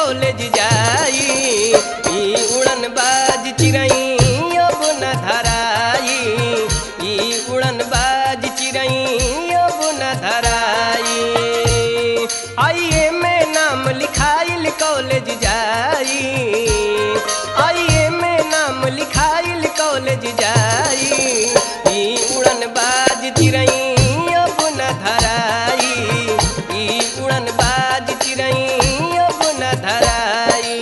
college जाई ई उड़न बाज चिरई अब न धराई ई उड़न बाज चिरई अब न धराई आइए में नाम लिखाइल कॉलेज जाई आइए में नाम लिखाइल कॉलेज जाई ई उड़न बाज चिरई अब न धराई ई उड़न बाज चिरई अब न धराई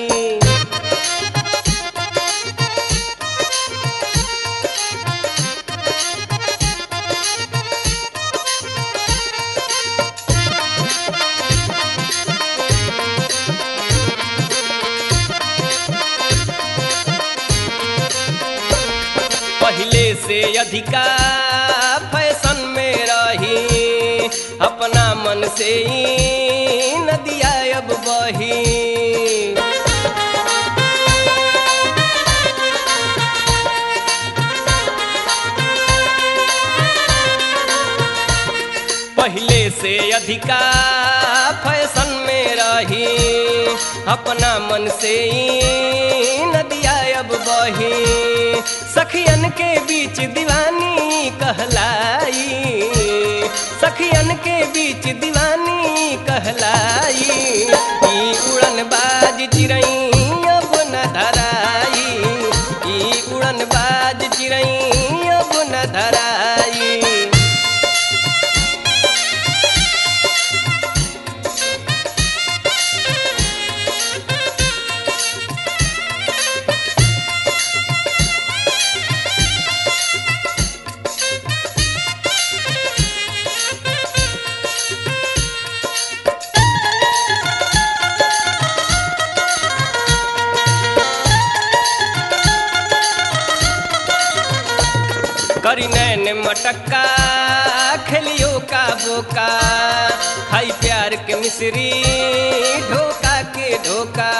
पहले से अधिका फैशन में रही अपना मन से ही नदिया अब बही पहले से अधिका फैशन में रही अपना मन से ही नदिया अब बही सखियन के बीच दीवानी कहलाई सखियन के बीच दीवानी कहलाई ई उड़न बाज चिरई अब न धराई ई उड़न बाज चिरई अब न धराई करी नैन मटक्का खेलियो का बोका खाई प्यार के मिश्री ढोका के ढोका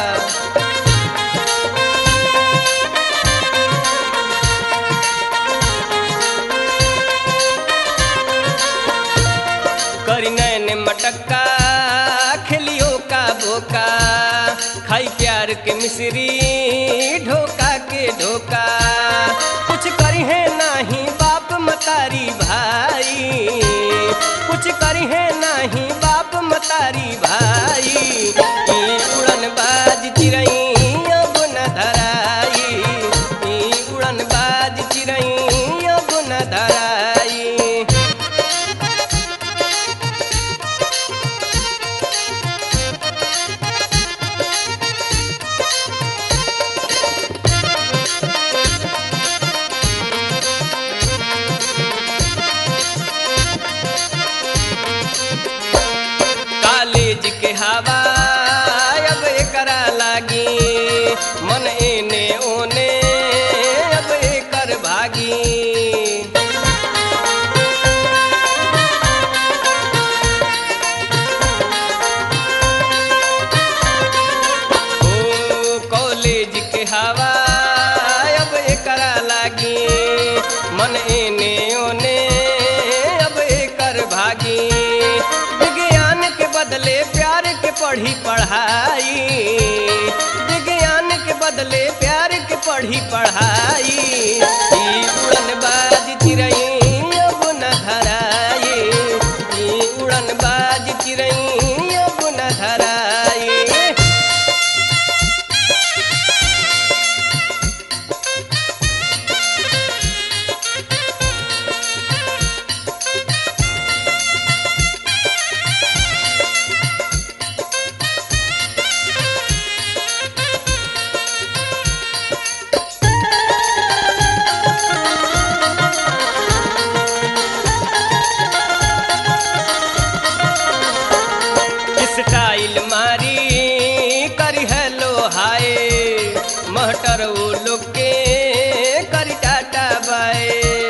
करी नैन मटक्का खेलियो का बोका खाई प्यार के मिश्री ढोका के ढोका कुछ करी है नाही बाप मतारी भाई कुछ करी है नाही बाप मतारी भाई ई उड़न बाज चिरई अब न धराई ई उड़न बाज चिरई अब न धराई कॉलेज के हवा अब एकरा लागी मन एने ओने अब एकर भागी ओ कॉलेज के हवा अब एकरा लागी मन एने ओने अब एकर भागी विज्ञान के बदले प्यार के पढ़ी पढ़ाई विज्ञान के बदले प्यार के पढ़ी पढ़ाई ई उड़न बाज चिरई अब न धराई ई उड़न बाज चिरई अब न धराई स्टाइल मारी करी हेलो हाय महटर उ लोग के करी टाटा बाय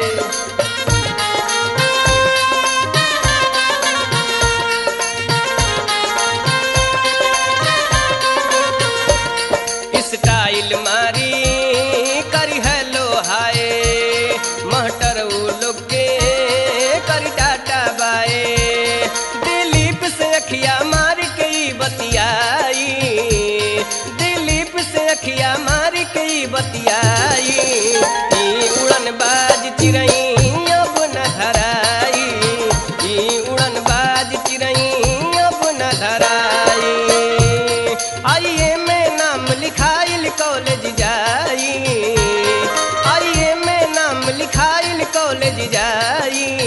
स्टाइल मारी करी हेलो हाय महटर उ लोग के करी टाटा बाय दिलीप से अखिया मार के ई बतियाई कॉलेज जाई